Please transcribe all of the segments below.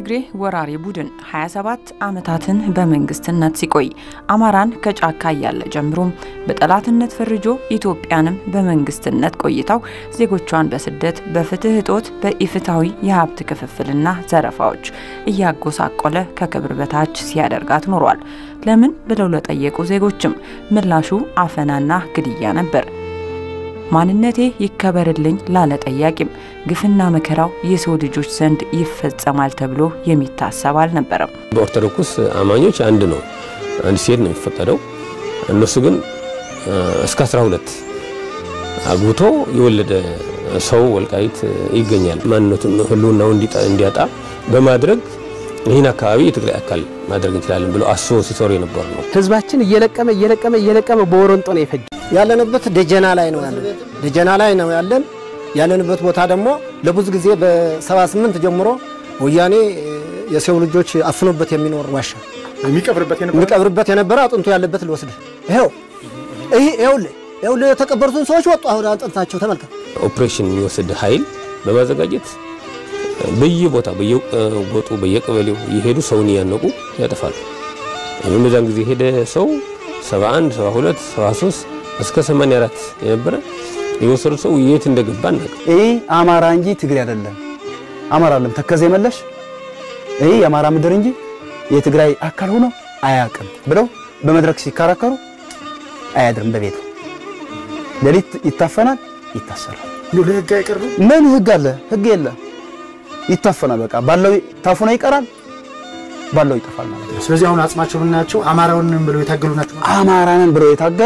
የትግሬ ወራሪ ቡድን 27 ዓመታትን በመንግስትነት ሲቆይ አማራን ከጫካ እያለ ጀምሮም በጠላትነት ፈርጆ ኢትዮጵያንም በመንግስትነት ቆይታው ዜጎቿን በስደት በፍትህ እጦት በኢፍታዊ የሀብት ክፍፍልና ዘረፋዎች እያጎሳቆለ ከክብር በታች ሲያደርጋት ኖሯል። ለምን ብለው ለጠየቁ ዜጎችም ምላሹ አፈናና ግድያ ነበር። ማንነቴ ይከበርልኝ ላለ ጠያቂም ግፍና መከራው የሰው ልጆች ዘንድ ይፈጸማል ተብሎ የሚታሰብ አልነበረም። በኦርቶዶክስ አማኞች አንድ ነው፣ አንድ ሴት ነው የሚፈቀደው። እነሱ ግን እስከ 12 አግብቶ የወለደ ሰው ወልቃይት ይገኛል። ማንነቱን ህልውናው እንዲያጣ በማድረግ ይህን አካባቢ የትግራይ አካል ማድረግ እንችላለን ብለው አስቦ ሲሰሩ የነበሩ ነው። ህዝባችን እየለቀመ እየለቀመ እየለቀመ በወረንጦ ነው የፈጀ ያለንበት ደጀና ላይ ነው ያለን። ደጀና ላይ ነው ያለን። ያለንበት ቦታ ደግሞ ለብዙ ጊዜ በ78 ጀምሮ ወያኔ የሰው ልጆች አፍኖበት የሚኖር ዋሻ የሚቀብርበት የነበረ አጥንቱ ያለበት ልወስድ ይኸው ይህ ይኸውልህ ይኸውልህ የተቀበሩትን ሰዎች ወጡ። አሁን አጥንታቸው ተመልከት። ኦፕሬሽን የሚወስድ ኃይል በማዘጋጀት በየቦታ በየጎጡ በየቀበሌው እየሄዱ ሰውን እያነቁ ያጠፋሉ። ይህም በዛን ጊዜ ሄደ ሰው 71 72 73 እስከ 84 የነበረ የወሰዱ ሰው የት እንደገባ እናውቅ። ይህ አማራ እንጂ ትግሬ አይደለም። አማራ አይደለም ተከዜ መለሽ ይህ የአማራ ምድር እንጂ የትግራይ አካል ሆኖ አያውቅም ብለው በመድረክ ሲከራከሩ አያድርም በቤቱ ሌሊት ይታፈናል፣ ይታሰራል። ለህግ አይቀርብም። ምን ህግ አለ? ህግ የለ። ይታፈናል። በቃ ባለው ታፍኖ ይቀራል፣ ባለው ይጠፋል ማለት ነው። ስለዚህ አሁን አጽማቸው ብናያቸው አማራውንም ብለው የታገሉ ናቸው። አማራንን ብለው የታገሉ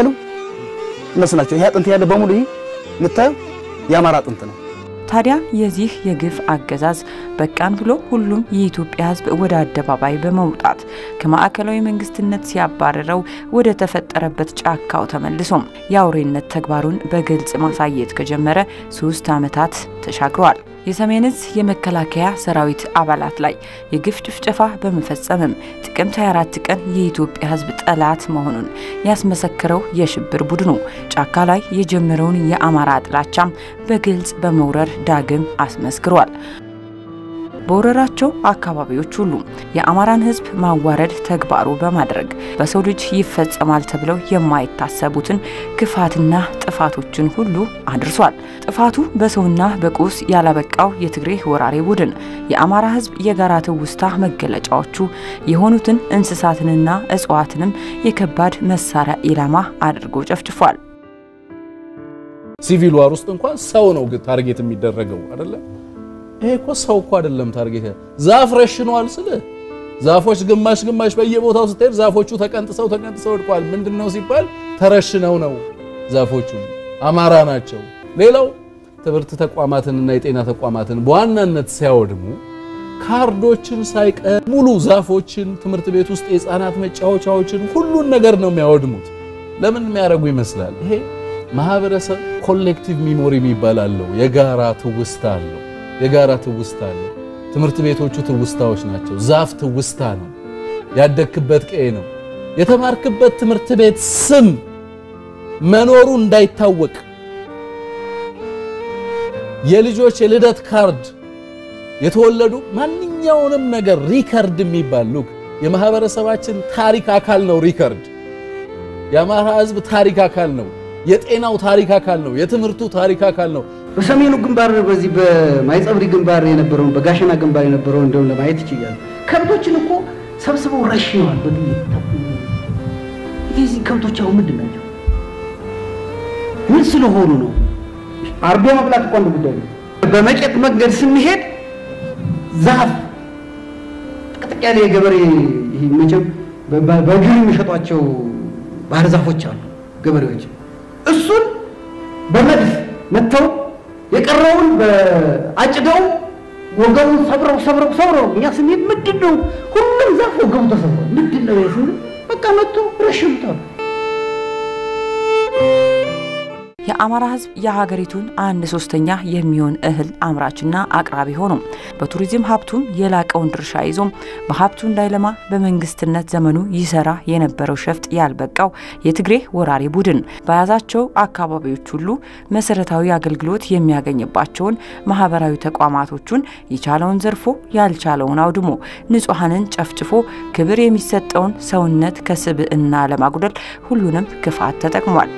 እነሱ ናቸው። ይሄ አጥንት ያለ በሙሉ ይህ የምታየው የአማራ አጥንት ነው። ታዲያ የዚህ የግፍ አገዛዝ በቃን ብሎ ሁሉም የኢትዮጵያ ሕዝብ ወደ አደባባይ በመውጣት ከማዕከላዊ መንግስትነት ሲያባረረው ወደ ተፈጠረበት ጫካው ተመልሶም የአውሬነት ተግባሩን በግልጽ ማሳየት ከጀመረ ሶስት ዓመታት ተሻግረዋል። የሰሜን ዕዝ የመከላከያ ሰራዊት አባላት ላይ የግፍ ጭፍጨፋ በመፈጸምም ጥቅምት 24 ቀን የኢትዮጵያ ሕዝብ ጠላት መሆኑን ያስመሰክረው የሽብር ቡድኑ ጫካ ላይ የጀመረውን የአማራ ጥላቻም በግልጽ በመውረር ዳግም አስመስክሯል። በወረራቸው አካባቢዎች ሁሉ የአማራን ህዝብ ማዋረድ ተግባሩ በማድረግ በሰው ልጅ ይፈጸማል ተብለው የማይታሰቡትን ክፋትና ጥፋቶችን ሁሉ አድርሷል። ጥፋቱ በሰውና በቁስ ያላበቃው የትግሬ ወራሪ ቡድን የአማራ ህዝብ የጋራ ትውስታ መገለጫዎቹ የሆኑትን እንስሳትንና እጽዋትንም የከባድ መሳሪያ ኢላማ አድርጎ ጨፍጭፏል። ሲቪል ዋር ውስጥ እንኳን ሰው ነው ታርጌት የሚደረገው አይደለም። ይሄ እኮ ሰው እኮ አይደለም ታርጌት። ዛፍ ረሽኗል ስለ ዛፎች ግማሽ ግማሽ በየቦታው ስትሄድ ዛፎቹ ተቀንጥሰው ተቀንጥሰው ወድቀዋል። ምንድነው ሲባል ተረሽነው ነው ዛፎቹ አማራ ናቸው። ሌላው ትምህርት ተቋማትንና የጤና ተቋማትን በዋናነት ሲያወድሙ ካርዶችን ሳይቀር ሙሉ ዛፎችን፣ ትምህርት ቤት ውስጥ የህፃናት መጫወቻዎችን ሁሉን ነገር ነው የሚያወድሙት። ለምን የሚያደርጉ ይመስላል? ይሄ ማህበረሰብ ኮሌክቲቭ ሚሞሪ የሚባል አለው። የጋራ ትውስታ አለው። የጋራ ትውስታ አለው። ትምህርት ቤቶቹ ትውስታዎች ናቸው። ዛፍ ትውስታ ነው። ያደግክበት ቀዬ ነው። የተማርክበት ትምህርት ቤት ስም መኖሩ እንዳይታወቅ የልጆች የልደት ካርድ የተወለዱ ማንኛውንም ነገር ሪከርድ የሚባል ሉክ የማህበረሰባችን ታሪክ አካል ነው። ሪከርድ የአማራ ህዝብ ታሪክ አካል ነው። የጤናው ታሪክ አካል ነው። የትምህርቱ ታሪክ አካል ነው። በሰሜኑ ግንባር በዚህ በማይጸብሪ ግንባር የነበረውን በጋሸና ግንባር የነበረውን እንደውም ለማየት ይችላል። ከብቶችን እኮ ሰብስበው ረሽነዋል በጥይት። እነዚህ ከብቶች አሁን ምንድን ናቸው? ምን ስለሆኑ ነው? አርዶ መብላት እኮ አንዱ ጉዳይ ነው። በመቄት መንገድ ስንሄድ ዛፍ ጥቅጥቅ ያለ የገበሬ ይሄ መቼም በእግር የሚሸጧቸው ባህር ዛፎች አሉ ገበሬዎች እሱን በመድፍ መጥተው የቀረውን በአጭደው ወገቡን ሰብረው ሰብረው ሰብረው እኛ ስንሄድ ምንድን ነው ሁሉም ዛፍ ወገቡ ተሰብሯል። ምንድን ነው የስን በቃ መጥቶ ረሽምታሉ። የአማራ ሕዝብ የሀገሪቱን አንድ ሶስተኛ የሚሆን እህል አምራችና አቅራቢ ሆኖ በቱሪዝም ሀብቱም የላቀውን ድርሻ ይዞ በሀብቱ እንዳይለማ በመንግስትነት ዘመኑ ይሰራ የነበረው ሸፍጥ ያልበቃው የትግሬ ወራሪ ቡድን በያዛቸው አካባቢዎች ሁሉ መሰረታዊ አገልግሎት የሚያገኝባቸውን ማህበራዊ ተቋማቶቹን የቻለውን ዘርፎ ያልቻለውን አውድሞ ንጹሐንን ጨፍጭፎ ክብር የሚሰጠውን ሰውነት ከስብዕና ለማጉደል ሁሉንም ክፋት ተጠቅሟል።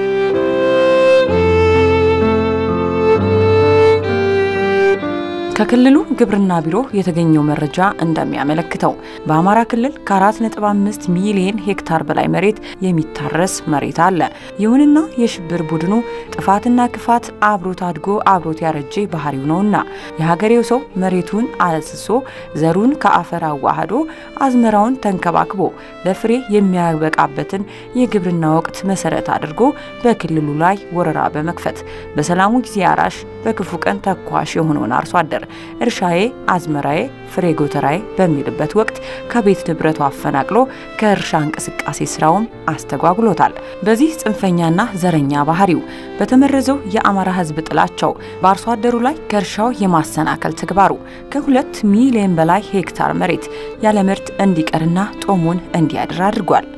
ከክልሉ ግብርና ቢሮ የተገኘው መረጃ እንደሚያመለክተው በአማራ ክልል ከ4.5 ሚሊዮን ሄክታር በላይ መሬት የሚታረስ መሬት አለ። ይሁንና የሽብር ቡድኑ ጥፋትና ክፋት አብሮት አድጎ አብሮት ያረጀ ባህሪው ነውና የሀገሬው ሰው መሬቱን አለስሶ ዘሩን ከአፈር አዋህዶ አዝመራውን ተንከባክቦ ለፍሬ የሚያበቃበትን የግብርና ወቅት መሰረት አድርጎ በክልሉ ላይ ወረራ በመክፈት በሰላሙ ጊዜ አራሽ በክፉ ቀን ተኳሽ የሆነውን አርሶ አደር እርሻዬ፣ አዝመራዬ፣ ፍሬ ጎተራዬ በሚልበት ወቅት ከቤት ንብረቱ አፈናቅሎ ከእርሻ እንቅስቃሴ ስራውም አስተጓጉሎታል። በዚህ ጽንፈኛና ዘረኛ ባህሪው በተመረዘው የአማራ ሕዝብ ጥላቻው በአርሶ አደሩ ላይ ከእርሻው የማሰናከል ተግባሩ ከሁለት ሚሊዮን በላይ ሄክታር መሬት ያለ ምርት እንዲቀርና ጦሙን እንዲያድር አድርጓል።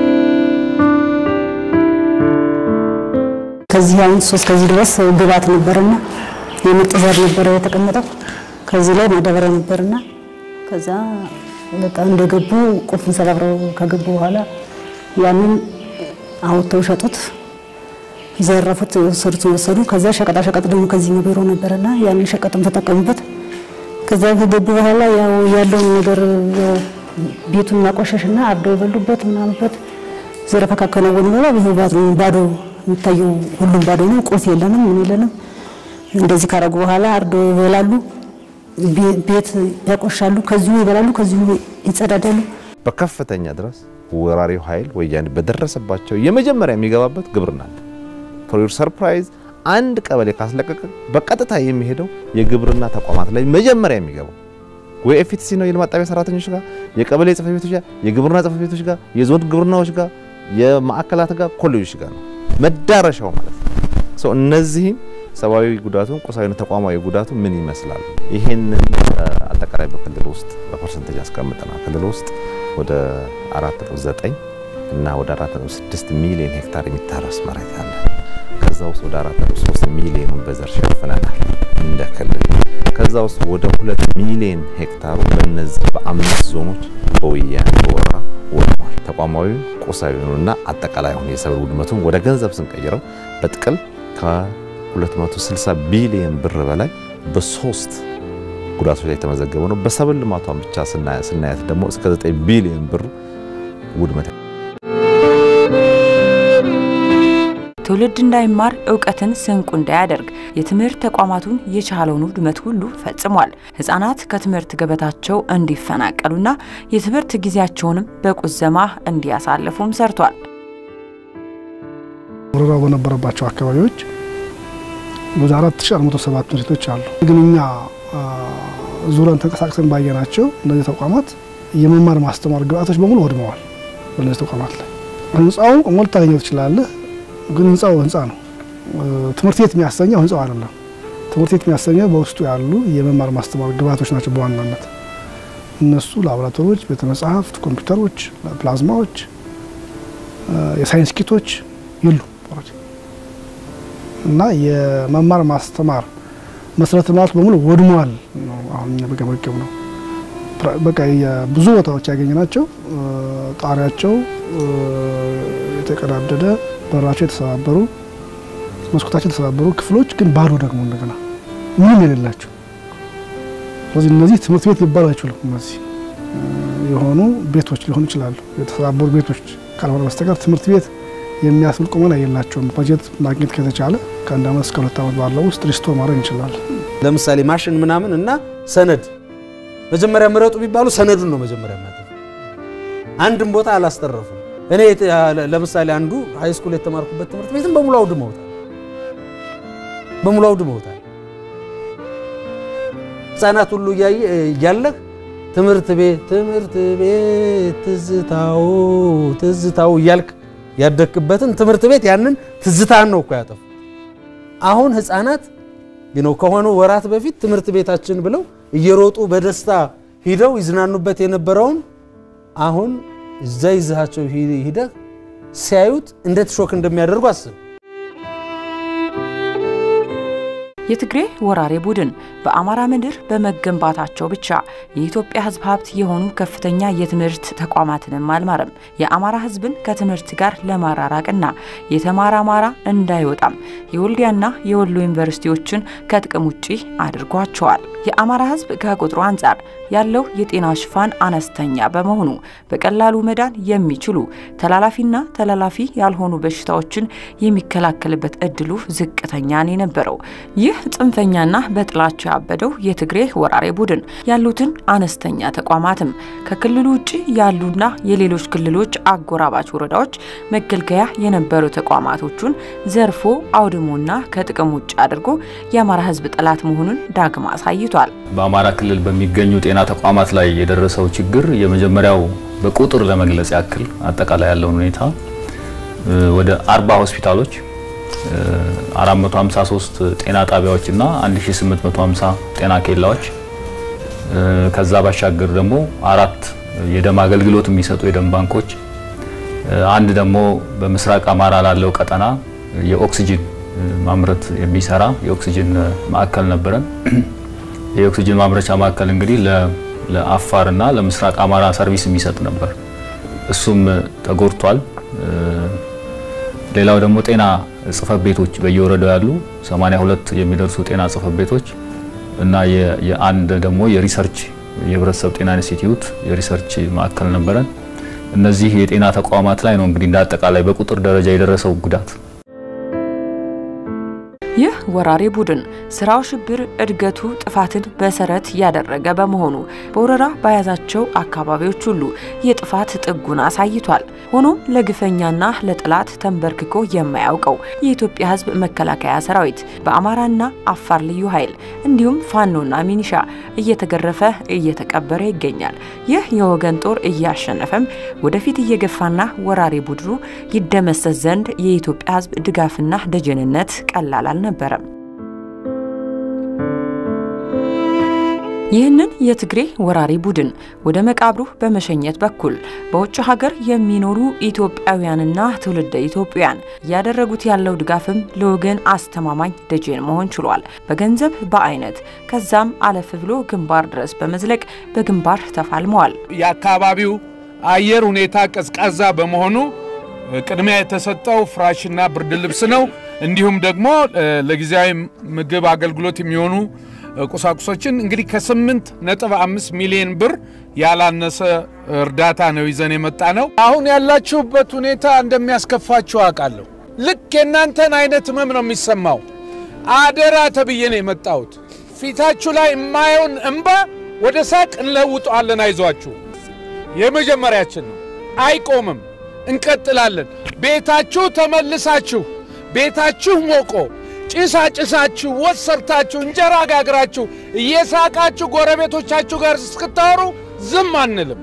ከዚህ አሁን ሶስት ከዚህ ድረስ ግብዓት ነበርና የምርጥ ዘር ነበረ የተቀመጠው። ከዚህ ላይ ማዳበሪያ ነበርና ከዛ በቃ እንደገቡ ቁልፉን ሰባብረው ከገቡ በኋላ ያንን አውጥተው ሸጡት፣ ዘረፉት፣ የወሰዱትን ወሰዱ። ከዛ ሸቀጣ ሸቀጥ ደግሞ ከዚህ ቢሮ ነበርና ያንን ሸቀጥም ተጠቀሙበት። ከዛ ከገቡ በኋላ ያው ያለውን ነገር ያው ቤቱን ማቆሸሽና አርደው የበሉበት ምናምንበት ዘረፋ ካከናወኑ በኋላ ይኸው ባዶ የሚታየው ሁሉም ባዶ ነው። ቁልፍ የለንም፣ ምን የለንም። እንደዚህ ካረጉ በኋላ አርዶ ይበላሉ፣ ቤት ያቆሻሉ፣ ከዚሁ ይበላሉ፣ ከዚሁ ይጸዳዳሉ። በከፍተኛ ድረስ ወራሪው ኃይል ወያኔ በደረሰባቸው የመጀመሪያ የሚገባበት ግብርና ነው። ፎር ዩር ሰርፕራይዝ አንድ ቀበሌ ካስለቀቀ በቀጥታ የሚሄደው የግብርና ተቋማት ላይ መጀመሪያ የሚገባው ወይ ኤፍቲሲ ነው የልማት ጣቢያ ሰራተኞች ጋር፣ የቀበሌ ጽሕፈት ቤቶች ጋር፣ የግብርና ጽሕፈት ቤቶች ጋር፣ የዞን ግብርናዎች ጋር፣ የማዕከላት ጋር፣ ኮሌጆች ጋር ነው መዳረሻው ማለት ነው። እነዚህም ሰብአዊ ጉዳቱን ቁሳዊና ተቋማዊ ጉዳቱ ምን ይመስላል? ይሄንን አጠቃላይ በክልል ውስጥ በፐርሰንቴጅ አስቀምጠናል። ክልል ውስጥ ወደ 4.9 እና ወደ 4.6 ሚሊዮን ሄክታር የሚታረስ መሬት አለ። ከዛ ውስጥ ወደ 4.3 ሚሊዮኑን በዘር ሸፍነናል እንደ ክልል። ከዛ ውስጥ ወደ 2 ሚሊዮን ሄክታሩ በእነዚህ በአምስት ዞኖች በወያኔ በወረራ ወድሟል። ተቋማዊ ቁሳዊውንና አጠቃላይ አሁን የሰብል ውድመቱን ወደ ገንዘብ ስንቀይረው በጥቅል ከ260 ቢሊዮን ብር በላይ በሶስት ጉዳቶች ላይ የተመዘገበ ነው። በሰብል ልማቷን ብቻ ስናያት ደግሞ እስከ 9 ቢሊዮን ብር ውድመት ትውልድ እንዳይማር እውቀትን ስንቁ እንዳያደርግ የትምህርት ተቋማቱን የቻለውን ውድመት ሁሉ ፈጽሟል። ሕፃናት ከትምህርት ገበታቸው እንዲፈናቀሉና የትምህርት ጊዜያቸውንም በቁዘማ እንዲያሳልፉም ሰርቷል። ወረራው በነበረባቸው አካባቢዎች ወደ 4407 ትምህርት ቤቶች አሉ። ግን እኛ ዙረን ተንቀሳቅሰን ባየናቸው እነዚህ ተቋማት የመማር ማስተማር ግብአቶች በሙሉ ወድመዋል። በእነዚህ ተቋማት ላይ ህንፃው ሞልታ ታገኘው ትችላለህ ግን ህንፃው ህንፃ ነው። ትምህርት ቤት የሚያሰኘው ህንፃው አይደለም። ትምህርት ቤት የሚያሰኘው በውስጡ ያሉ የመማር ማስተማር ግብዓቶች ናቸው። በዋናነት እነሱ ላቦራቶሪዎች፣ ቤተ መጻሕፍት፣ ኮምፒውተሮች፣ ፕላዝማዎች፣ የሳይንስ ኪቶች የሉ እና የመማር ማስተማር መሰረተ ልማቱ በሙሉ ወድሟል ነው አሁን እኛ በገመገብ ነው። በቃ ብዙ ቦታዎች ያገኘ ናቸው። ጣሪያቸው የተቀዳደደ በራቸው የተሰባበሩ መስኮታቸው የተሰባበሩ ክፍሎች ግን ባዶ ደግሞ እንደገና ምንም የሌላቸው። ስለዚህ እነዚህ ትምህርት ቤት ሊባሉ አይችሉም። እነዚህ የሆኑ ቤቶች ሊሆኑ ይችላሉ። የተሰባበሩ ቤቶች ካልሆነ በስተቀር ትምህርት ቤት የሚያስብል ቁመና የላቸውም። በጀት ማግኘት ከተቻለ ከአንድ ዓመት እስከ ሁለት ዓመት ባለው ውስጥ ሪስቶር ማድረግ እንችላለን። ለምሳሌ ማሽን ምናምን እና ሰነድ መጀመሪያ ምረጡ ቢባሉ ሰነዱን ነው መጀመሪያ ማለት አንድም ቦታ አላስተረፉም። እኔ ለምሳሌ አንዱ ሃይ ስኩል የተማርኩበት ትምህርት ቤትም በሙሉ አውድመውታል፣ በሙሉ አውድመውታል። ህጻናት ሁሉ እያለህ ትምህርት ቤት ትምህርት ቤት ትዝታው ትዝታው እያልክ ያደግክበትን ትምህርት ቤት ያንን ትዝታን ነው እኮ ያጠፉ። አሁን ህፃናት ነው ከሆኑ ወራት በፊት ትምህርት ቤታችን ብለው እየሮጡ በደስታ ሂደው ይዝናኑበት የነበረውን አሁን እዛ ይዛቸው ሂደህ ሲያዩት እንዴት ሾክ እንደሚያደርጉ አስብ። የትግሬ ወራሪ ቡድን በአማራ ምድር በመገንባታቸው ብቻ የኢትዮጵያ ሕዝብ ሀብት የሆኑ ከፍተኛ የትምህርት ተቋማትንም አልማረም። የአማራ ሕዝብን ከትምህርት ጋር ለማራራቅና የተማረ አማራ እንዳይወጣም የወልዲያና የወሎ ዩኒቨርሲቲዎችን ከጥቅም ውጪ አድርጓቸዋል። የአማራ ሕዝብ ከቁጥሩ አንጻር ያለው የጤና ሽፋን አነስተኛ በመሆኑ በቀላሉ መዳን የሚችሉ ተላላፊና ተላላፊ ያልሆኑ በሽታዎችን የሚከላከልበት እድሉ ዝቅተኛ ነው የነበረው። ይህ ጽንፈኛና በጥላቻ ያበደው የትግሬ ወራሪ ቡድን ያሉትን አነስተኛ ተቋማትም ከክልሉ ውጭ ያሉና የሌሎች ክልሎች አጎራባች ወረዳዎች መገልገያ የነበሩ ተቋማቶቹን ዘርፎ አውድሞና ከጥቅም ውጭ አድርጎ የአማራ ሕዝብ ጠላት መሆኑን ዳግም አሳይቷል። በአማራ ክልል በሚገኙ ጤና ተቋማት ላይ የደረሰው ችግር የመጀመሪያው በቁጥር ለመግለጽ ያክል አጠቃላይ ያለውን ሁኔታ ወደ 40 ሆስፒታሎች 453 ጤና ጣቢያዎች እና 1850 ጤና ኬላዎች ከዛ ባሻገር ደግሞ አራት የደም አገልግሎት የሚሰጡ የደም ባንኮች አንድ ደግሞ በምስራቅ አማራ ላለው ቀጠና የኦክሲጅን ማምረት የሚሰራ የኦክሲጅን ማዕከል ነበረን። የኦክሲጅን ማምረቻ ማዕከል እንግዲህ ለአፋር እና ለምስራቅ አማራ ሰርቪስ የሚሰጥ ነበር። እሱም ተጎድቷል። ሌላው ደግሞ ጤና ጽህፈት ቤቶች በየወረዳው ያሉ 82 የሚደርሱ ጤና ጽህፈት ቤቶች እና የአንድ ደግሞ የሪሰርች የህብረተሰብ ጤና ኢንስቲትዩት የሪሰርች ማዕከል ነበረን። እነዚህ የጤና ተቋማት ላይ ነው እንግዲህ እንደ አጠቃላይ በቁጥር ደረጃ የደረሰው ጉዳት። ይህ ወራሪ ቡድን ስራው ሽብር፣ እድገቱ ጥፋትን መሰረት ያደረገ በመሆኑ በወረራ በያዛቸው አካባቢዎች ሁሉ የጥፋት ጥጉን አሳይቷል። ሆኖም ለግፈኛና ለጠላት ተንበርክኮ የማያውቀው የኢትዮጵያ ሕዝብ መከላከያ ሰራዊት በአማራና አፋር ልዩ ኃይል እንዲሁም ፋኖና ሚኒሻ እየተገረፈ እየተቀበረ ይገኛል። ይህ የወገን ጦር እያሸነፈም ወደፊት እየገፋና ወራሪ ቡድኑ ይደመሰስ ዘንድ የኢትዮጵያ ሕዝብ ድጋፍና ደጀንነት ቀላል አልነበረም። ይህንን የትግሬ ወራሪ ቡድን ወደ መቃብሩ በመሸኘት በኩል በውጭ ሀገር የሚኖሩ ኢትዮጵያውያንና ትውልደ ኢትዮጵያውያን እያደረጉት ያለው ድጋፍም ለወገን አስተማማኝ ደጀን መሆን ችሏል። በገንዘብ በአይነት ከዛም አለፍ ብሎ ግንባር ድረስ በመዝለቅ በግንባር ተፋልመዋል። የአካባቢው አየር ሁኔታ ቀዝቃዛ በመሆኑ ቅድሚያ የተሰጠው ፍራሽና ብርድ ልብስ ነው። እንዲሁም ደግሞ ለጊዜያዊ ምግብ አገልግሎት የሚሆኑ ቁሳቁሶችን እንግዲህ ከስምንት ነጥብ አምስት ሚሊዮን ብር ያላነሰ እርዳታ ነው ይዘን የመጣ ነው። አሁን ያላችሁበት ሁኔታ እንደሚያስከፋችሁ አውቃለሁ። ልክ የእናንተን አይነት ህመም ነው የሚሰማው። አደራ ተብዬ ነው የመጣሁት። ፊታችሁ ላይ የማየውን እንባ ወደ ሳቅ እንለውጠዋለን። አይዟችሁ፣ የመጀመሪያችን ነው። አይቆምም፣ እንቀጥላለን። ቤታችሁ ተመልሳችሁ ቤታችሁ ሞቆ ጭሳ ጭሳችሁ ወጥ ሰርታችሁ እንጀራ ጋግራችሁ እየሳቃችሁ ጎረቤቶቻችሁ ጋር እስክታወሩ ዝም አንልም።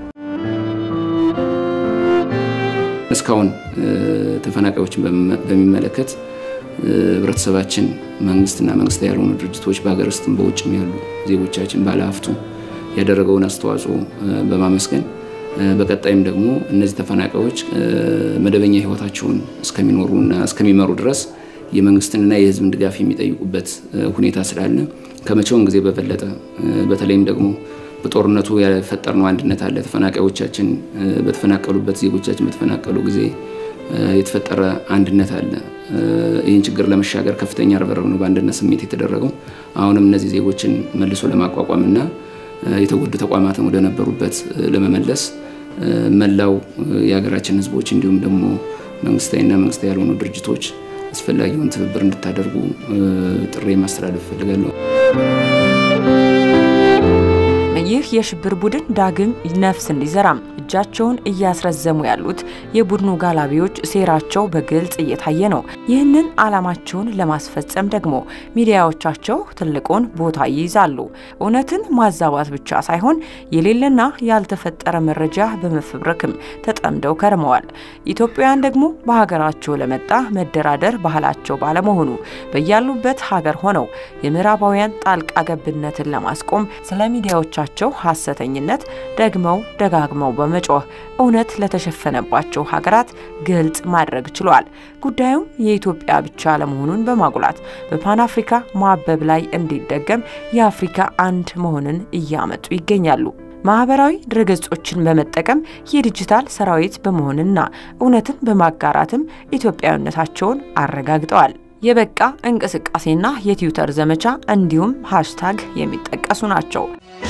እስካሁን ተፈናቃዮችን በሚመለከት ህብረተሰባችን፣ መንግስትና መንግስታዊ ያልሆኑ ድርጅቶች በሀገር ውስጥም በውጭም ያሉ ዜጎቻችን ባለሀብቱ ያደረገውን አስተዋጽኦ በማመስገን በቀጣይም ደግሞ እነዚህ ተፈናቃዮች መደበኛ ህይወታቸውን እስከሚኖሩና እስከሚመሩ ድረስ የመንግስትንና የህዝብን ድጋፍ የሚጠይቁበት ሁኔታ ስላለ ከመቼውም ጊዜ በበለጠ በተለይም ደግሞ በጦርነቱ የፈጠርነው አንድነት አለ። ተፈናቃዮቻችን በተፈናቀሉበት ዜጎቻችን በተፈናቀሉ ጊዜ የተፈጠረ አንድነት አለ። ይህን ችግር ለመሻገር ከፍተኛ ርብርብ ነው በአንድነት ስሜት የተደረገው። አሁንም እነዚህ ዜጎችን መልሶ ለማቋቋምና የተጎዱ ተቋማትን ወደ ነበሩበት ለመመለስ መላው የሀገራችን ህዝቦች እንዲሁም ደግሞ መንግስታዊና መንግስታዊ ያልሆኑ ድርጅቶች አስፈላጊውን ትብብር እንድታደርጉ ጥሪ ማስተላለፍ እፈልጋለሁ። ይህ የሽብር ቡድን ዳግም ነፍስ እንዲዘራም እጃቸውን እያስረዘሙ ያሉት የቡድኑ ጋላቢዎች ሴራቸው በግልጽ እየታየ ነው። ይህንን ዓላማቸውን ለማስፈጸም ደግሞ ሚዲያዎቻቸው ትልቁን ቦታ ይይዛሉ። እውነትን ማዛባት ብቻ ሳይሆን የሌለና ያልተፈጠረ መረጃ በመፈብረክም ተጠምደው ከርመዋል። ኢትዮጵያውያን ደግሞ በሀገራቸው ለመጣ መደራደር ባህላቸው ባለመሆኑ በያሉበት ሀገር ሆነው የምዕራባውያን ጣልቃ ገብነትን ለማስቆም ስለ ሚዲያዎቻቸው ሐሰተኝነት ደግመው ደጋግመው በመጮህ እውነት ለተሸፈነባቸው ሀገራት ግልጽ ማድረግ ችሏል። ጉዳዩም የኢትዮጵያ ብቻ ለመሆኑን በማጉላት በፓን አፍሪካ ማበብ ላይ እንዲደገም የአፍሪካ አንድ መሆንን እያመጡ ይገኛሉ። ማህበራዊ ድረገጾችን በመጠቀም የዲጂታል ሰራዊት በመሆንና እውነትን በማጋራትም ኢትዮጵያዊነታቸውን አረጋግጠዋል። የበቃ እንቅስቃሴና የትዊተር ዘመቻ እንዲሁም ሃሽታግ የሚጠቀሱ ናቸው።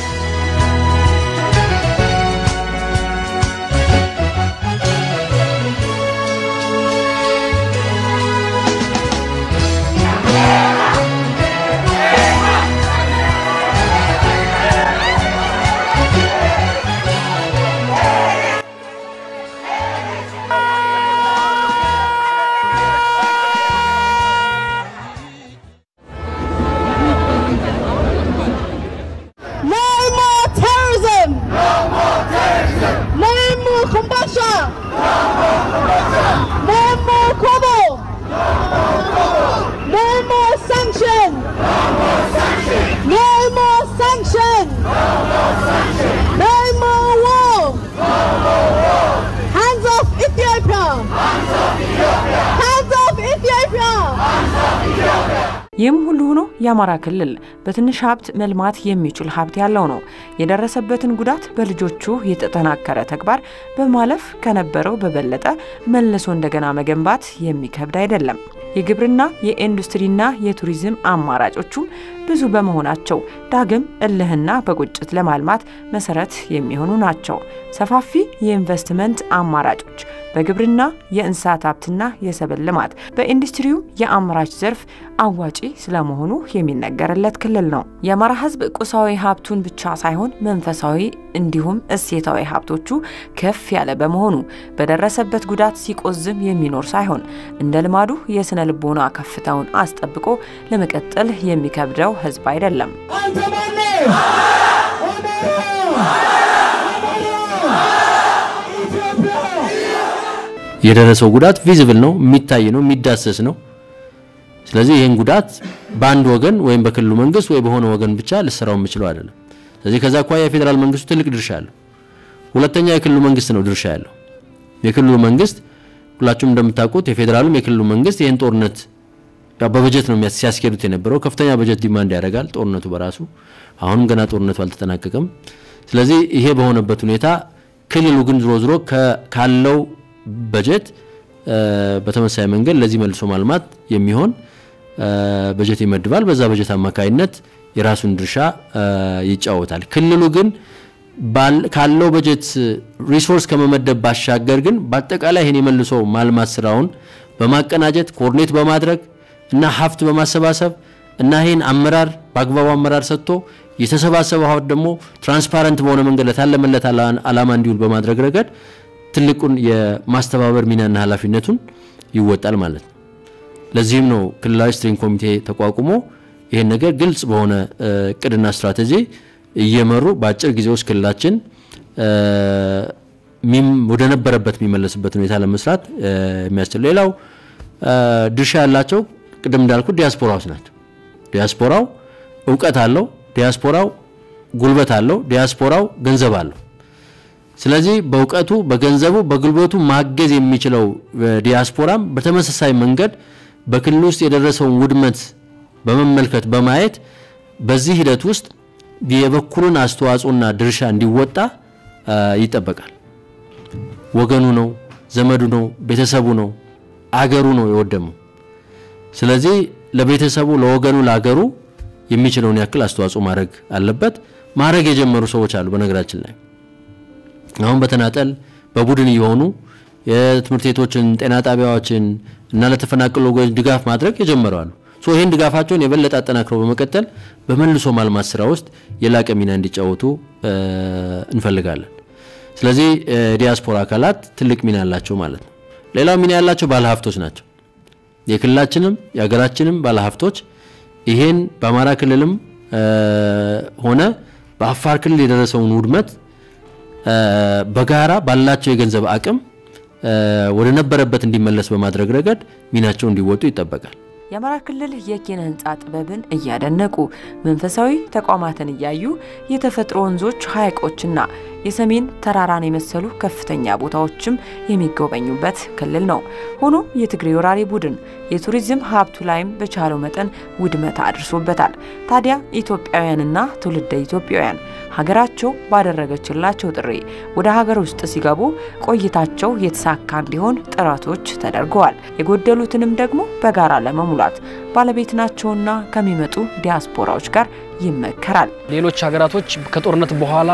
ይህም ሁሉ ሆኖ የአማራ ክልል በትንሽ ሀብት መልማት የሚችል ሀብት ያለው ነው። የደረሰበትን ጉዳት በልጆቹ የተጠናከረ ተግባር በማለፍ ከነበረው በበለጠ መልሶ እንደገና መገንባት የሚከብድ አይደለም። የግብርና የኢንዱስትሪና የቱሪዝም አማራጮቹም ብዙ በመሆናቸው ዳግም እልህና በቁጭት ለማልማት መሰረት የሚሆኑ ናቸው። ሰፋፊ የኢንቨስትመንት አማራጮች በግብርና የእንስሳት ሀብትና የሰብል ልማት በኢንዱስትሪው የአምራች ዘርፍ አዋጪ ስለመሆኑ የሚነገርለት ክልል ነው። የአማራ ሕዝብ ቁሳዊ ሀብቱን ብቻ ሳይሆን መንፈሳዊ እንዲሁም እሴታዊ ሀብቶቹ ከፍ ያለ በመሆኑ በደረሰበት ጉዳት ሲቆዝም የሚኖር ሳይሆን እንደ ልማዱ የስነ ልቦና ከፍታውን አስጠብቆ ለመቀጠል የሚከብደው ሕዝብ አይደለም። የደረሰው ጉዳት ቪዚብል ነው፣ የሚታይ ነው፣ የሚዳሰስ ነው። ስለዚህ ይህን ጉዳት በአንድ ወገን ወይም በክልሉ መንግስት ወይ በሆነ ወገን ብቻ ልሰራው የምችለው አይደለም። ስለዚህ ከዛ አኳያ የፌዴራል መንግስቱ ትልቅ ድርሻ አለው። ሁለተኛ የክልሉ መንግስት ነው ድርሻ ያለው። የክልሉ መንግስት ሁላችሁም እንደምታውቁት የፌዴራሉም የክልሉ መንግስት ይህን ጦርነት ያው በበጀት ነው ሲያስኬዱት የነበረው። ከፍተኛ በጀት ዲማንድ ያደርጋል ጦርነቱ በራሱ አሁንም ገና ጦርነቱ አልተጠናቀቀም። ስለዚህ ይሄ በሆነበት ሁኔታ ክልሉ ግን ዝሮ ዝሮ ካለው በጀት በተመሳሳይ መንገድ ለዚህ መልሶ ማልማት የሚሆን በጀት ይመድባል። በዛ በጀት አማካይነት የራሱን ድርሻ ይጫወታል። ክልሉ ግን ካለው በጀት ሪሶርስ ከመመደብ ባሻገር ግን በአጠቃላይ ይህን የመልሶ ማልማት ስራውን በማቀናጀት ኮርኔት በማድረግ እና ሀብት በማሰባሰብ እና ይህን አመራር በአግባቡ አመራር ሰጥቶ የተሰባሰበው ሀብት ደግሞ ትራንስፓረንት በሆነ መንገድ ለታለመለት አላማ እንዲውል በማድረግ ረገድ ትልቁን የማስተባበር ሚናና ኃላፊነቱን ይወጣል ማለት ነው። ለዚህም ነው ክልላዊ ስትሪንግ ኮሚቴ ተቋቁሞ ይህን ነገር ግልጽ በሆነ እቅድና ስትራቴጂ እየመሩ በአጭር ጊዜ ውስጥ ክልላችን ወደ ነበረበት የሚመለስበት ሁኔታ ለመስራት የሚያስችል ሌላው ድርሻ ያላቸው ቅድም እንዳልኩት ዲያስፖራዎች ናቸው። ዲያስፖራው እውቀት አለው፣ ዲያስፖራው ጉልበት አለው፣ ዲያስፖራው ገንዘብ አለው። ስለዚህ በእውቀቱ በገንዘቡ በጉልበቱ ማገዝ የሚችለው ዲያስፖራም በተመሳሳይ መንገድ በክልል ውስጥ የደረሰውን ውድመት በመመልከት በማየት በዚህ ሂደት ውስጥ የበኩሉን አስተዋጽኦና ድርሻ እንዲወጣ ይጠበቃል። ወገኑ ነው፣ ዘመዱ ነው፣ ቤተሰቡ ነው፣ አገሩ ነው የወደመው። ስለዚህ ለቤተሰቡ፣ ለወገኑ፣ ለአገሩ የሚችለውን ያክል አስተዋጽኦ ማድረግ አለበት። ማድረግ የጀመሩ ሰዎች አሉ። በነገራችን ላይ አሁን በተናጠል በቡድን እየሆኑ የትምህርት ቤቶችን፣ ጤና ጣቢያዎችን እና ለተፈናቀሉ ወገኖች ድጋፍ ማድረግ የጀመሩ አሉ። ሶ ይህን ድጋፋቸውን የበለጠ አጠናክረው በመቀጠል በመልሶ ማልማት ስራ ውስጥ የላቀ ሚና እንዲጫወቱ እንፈልጋለን። ስለዚህ ዲያስፖራ አካላት ትልቅ ሚና ያላቸው ማለት ነው። ሌላው ሚና ያላቸው ባለሀብቶች ናቸው። የክልላችንም የሀገራችንም ባለሀብቶች ይሄን በአማራ ክልልም ሆነ በአፋር ክልል የደረሰውን ውድመት በጋራ ባላቸው የገንዘብ አቅም ወደ ነበረበት እንዲመለስ በማድረግ ረገድ ሚናቸው እንዲወጡ ይጠበቃል። የአማራ ክልል የኪነ ህንፃ ጥበብን እያደነቁ መንፈሳዊ ተቋማትን እያዩ የተፈጥሮ ወንዞች፣ ሐይቆችና የሰሜን ተራራን የመሰሉ ከፍተኛ ቦታዎችም የሚጎበኙበት ክልል ነው። ሆኖም የትግሬ ወራሪ ቡድን የቱሪዝም ሀብቱ ላይም በቻለው መጠን ውድመት አድርሶበታል። ታዲያ ኢትዮጵያውያንና ትውልደ ኢትዮጵያውያን ሀገራቸው ባደረገችላቸው ጥሪ ወደ ሀገር ውስጥ ሲገቡ ቆይታቸው የተሳካ እንዲሆን ጥረቶች ተደርገዋል። የጎደሉትንም ደግሞ በጋራ ለመሙላት ባለቤት ናቸውና ከሚመጡ ዲያስፖራዎች ጋር ይመከራል። ሌሎች ሀገራቶች ከጦርነት በኋላ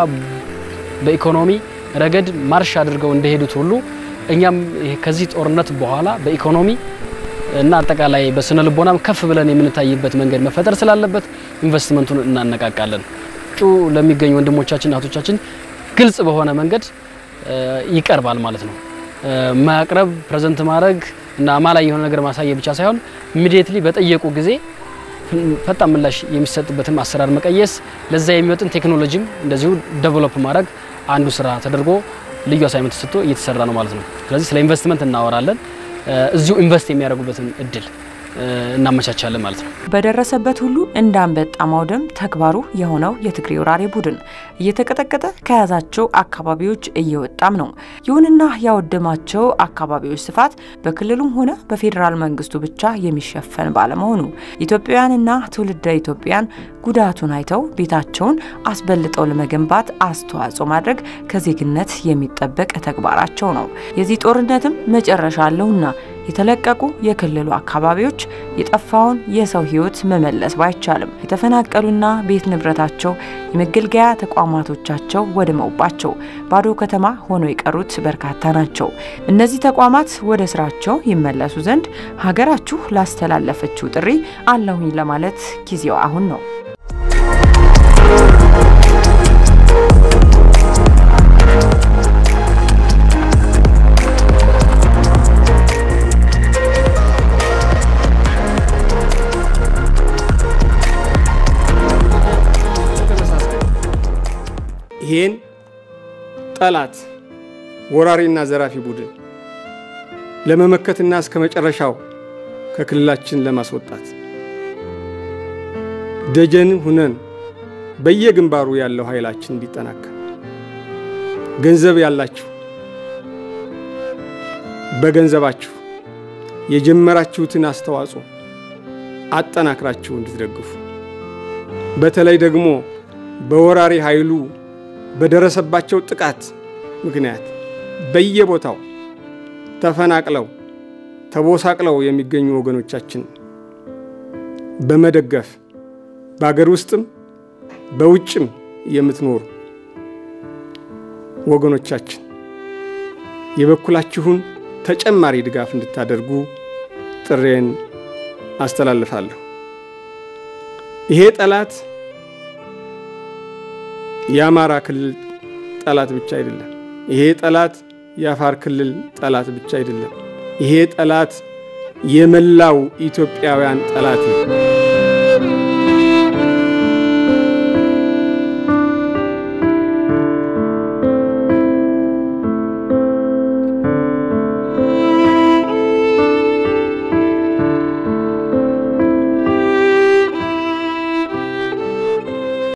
በኢኮኖሚ ረገድ ማርሽ አድርገው እንደሄዱት ሁሉ እኛም ከዚህ ጦርነት በኋላ በኢኮኖሚ እና አጠቃላይ በስነ ልቦናም ከፍ ብለን የምንታይበት መንገድ መፈጠር ስላለበት ኢንቨስትመንቱን እናነቃቃለን። ውጩ ለሚገኙ ወንድሞቻችን እህቶቻችን ግልጽ በሆነ መንገድ ይቀርባል ማለት ነው። ማቅረብ ፕሬዘንት ማድረግ እና አማላይ የሆነ ነገር ማሳየት ብቻ ሳይሆን ኢሚዲየትሊ በጠየቁ ጊዜ ፈጣን ምላሽ የሚሰጥበትም አሰራር መቀየስ፣ ለዛ የሚመጥን ቴክኖሎጂም እንደዚሁ ዴቨሎፕ ማድረግ አንዱ ስራ ተደርጎ ልዩ አሳይመንት ተሰጥቶ እየተሰራ ነው ማለት ነው። ስለዚህ ስለ ኢንቨስትመንት እናወራለን። እዚሁ ኢንቨስት የሚያደርጉበትን እድል እናመቻቻለን ማለት ነው። በደረሰበት ሁሉ እንደ አንበጣ ማውደም ተግባሩ የሆነው የትግሬ ወራሪ ቡድን እየተቀጠቀጠ ከያዛቸው አካባቢዎች እየወጣም ነው። ይሁንና ያወደማቸው አካባቢዎች ስፋት በክልሉም ሆነ በፌዴራል መንግስቱ ብቻ የሚሸፈን ባለመሆኑ ኢትዮጵያውያንና ትውልደ ኢትዮጵያን ጉዳቱን አይተው ቤታቸውን አስበልጠው ለመገንባት አስተዋጽኦ ማድረግ ከዜግነት የሚጠበቅ ተግባራቸው ነው። የዚህ ጦርነትም መጨረሻ አለውና የተለቀቁ የክልሉ አካባቢዎች የጠፋውን የሰው ሕይወት መመለስ ባይቻልም የተፈናቀሉና ቤት ንብረታቸው የመገልገያ ተቋማቶቻቸው ወድመውባቸው ባዶ ከተማ ሆነው የቀሩት በርካታ ናቸው። እነዚህ ተቋማት ወደ ስራቸው ይመለሱ ዘንድ ሀገራችሁ ላስተላለፈችው ጥሪ አለሁኝ ለማለት ጊዜው አሁን ነው። ይህን ጠላት ወራሪና ዘራፊ ቡድን ለመመከትና እስከ መጨረሻው ከክልላችን ለማስወጣት ደጀን ሁነን በየግንባሩ ያለው ኃይላችን እንዲጠናከር ገንዘብ ያላችሁ በገንዘባችሁ የጀመራችሁትን አስተዋጽኦ አጠናክራችሁ እንድትደግፉ በተለይ ደግሞ በወራሪ ኃይሉ በደረሰባቸው ጥቃት ምክንያት በየቦታው ተፈናቅለው ተቦሳቅለው የሚገኙ ወገኖቻችን በመደገፍ በአገር ውስጥም በውጭም የምትኖሩ ወገኖቻችን የበኩላችሁን ተጨማሪ ድጋፍ እንድታደርጉ ጥሬን አስተላልፋለሁ። ይሄ ጠላት የአማራ ክልል ጠላት ብቻ አይደለም። ይሄ ጠላት የአፋር ክልል ጠላት ብቻ አይደለም። ይሄ ጠላት የመላው ኢትዮጵያውያን ጠላት ነው።